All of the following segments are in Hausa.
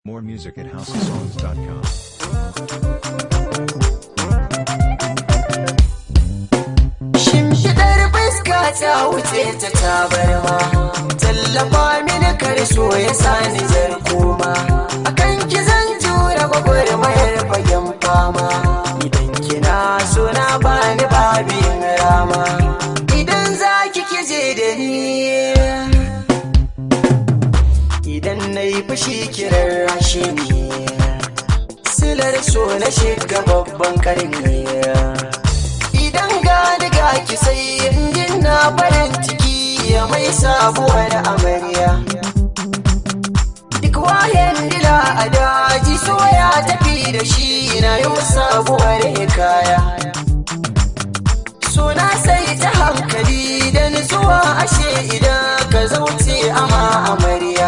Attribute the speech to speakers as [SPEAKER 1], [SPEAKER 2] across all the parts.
[SPEAKER 1] More music at houseofsongs.com.
[SPEAKER 2] Shimfiɗar fuska ta wuce ta tabarma Tallafa mini karso ya sani zarkoma Akan ki zan jura gwagwarmayar fagen fama Idan kina so na bani babin rama Idan za ki kije da ni Idan na yi fushi kiran rashi ne Silar so na shiga babban karni Idan gani ga ki sai injin na farin ciki ya mai sabuwar amarya Duk wayan dila a daji so ya tafi da shi na yi sabuwar hikaya Suna sai ta hankali da nutsuwa ashe idan ka zauce ama amarya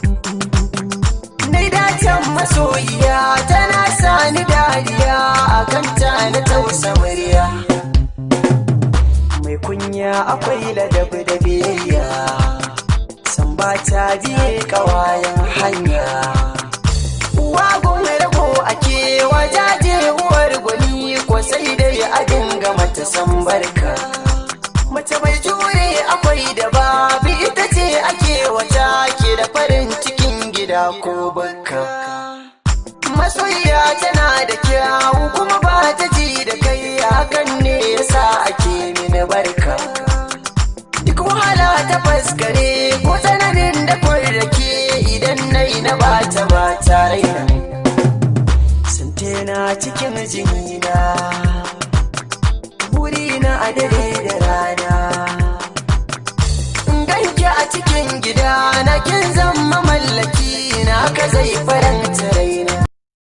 [SPEAKER 2] Nai dacen masoyiya tana sani dariya a kanta na tausa murya Mai kunya akwai ladabi da biyayya San ba ta biye kawayen hanya Uwa gome rago ake wajaje uwar gwani ko sai dai a dinga mata san barka Mace mai jure akwai da babu ita ce ake wata ke da farin cikin gida ko bakka Masoyiya tana da kyawu kuma ba ta ji da kai hakan ne yasa ake mini barka Duk wahala ta faskare ko tsananin da kwarrake idan nai na bata ba tare Sante na cikin jinina Burina a dare da rana ganki a cikin gida na kin zama mallaki na ka zai fara